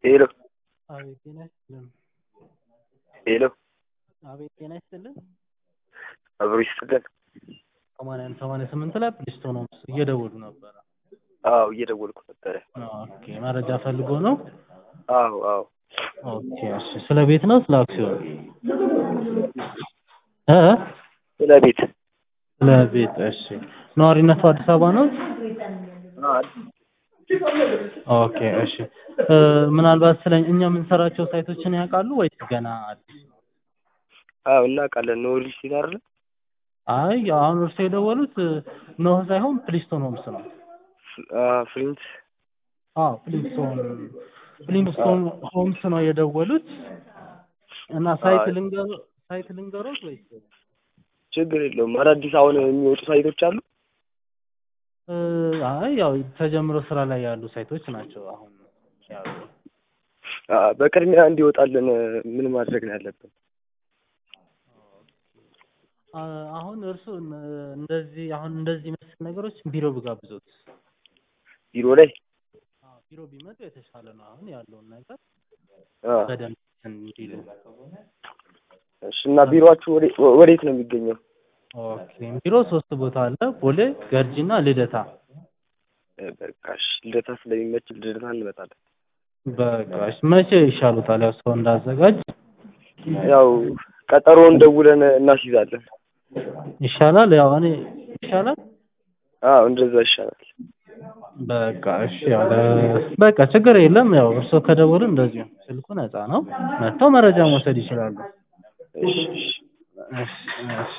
ሄሎ አቤት ጤና ይስጥልን። ሄሎ አቤት ጤና ይስጥልን። አብሮ ይስጥልን። ሰማንያ አንድ ሰማንያ ስምንት ላይ ፕሊስቶን ሆምስ እየደወሉ ነበረ። አዎ እየደወልኩ ነበረ። ኦኬ መረጃ ፈልጎ ነው። አዎ አዎ ኦኬ እሺ። ስለ ቤት ነው ስለ አክሲዮን? እ ስለ ቤት ስለ ቤት እሺ። ነዋሪነቱ አዲስ አበባ ነው? ኦኬ እሺ። እ ምናልባት ስለ እኛ የምንሰራቸው ሳይቶችን ያውቃሉ ወይስ ገና አዲስ ነው? አዎ እናውቃለን። ኖ ሪል ስቴት አይደለ? አይ አሁን እርስዎ የደወሉት ኖህ ሳይሆን ፕሊስቶን ሆምስ ነው። ፍሪንት አዎ ፕሊስቶን ፕሊስቶን ሆምስ ነው የደወሉት እና ሳይት አይ። ልንገሮ ሳይት ልንገሮት ወይስ ችግር የለውም። አዳዲስ አሁን የሚወጡ ሳይቶች አሉ። እ አይ ያው ተጀምሮ ስራ ላይ ያሉ ሳይቶች ናቸው አሁን ያሉ። አ፣ በቅድሚያ እንዲወጣልን ምን ማድረግ ነው ያለብን? አ፣ አሁን እርሱ እንደዚህ አሁን እንደዚህ መሰል ነገሮች ቢሮ ብጋብዞት ቢሮ ላይ አዎ ቢሮ ቢመጡ የተሻለ ነው። አሁን ያለውን ነገር አ፣ በደንብ እንዲሉ። እሺ። እና ቢሮአችሁ ወዴ- ወዴት ነው የሚገኘው? ኦኬ ቢሮ ሶስት ቦታ አለ፣ ቦሌ፣ ገርጂና ልደታ። እ፣ በቃ እሺ። ልደታ ስለሚመች ልደታ እንመጣለን። በቃ እሺ፣ መቼ ይሻሉታል? ያው ሰው እንዳዘጋጅ ያው ቀጠሮውን ደውለን እናስይዛለን። ይሻላል። ያው እኔ ይሻላል። አዎ እንደዛ ይሻላል። በቃ እሺ፣ ያው ለ- በቃ ችግር የለም። ያው እርስዎ ከደወሉ እንደዚሁ ስልኩ ነፃ ነው፣ መጥተው መረጃ መውሰድ ይችላሉ። እሺ እሺ። እሺ እሺ።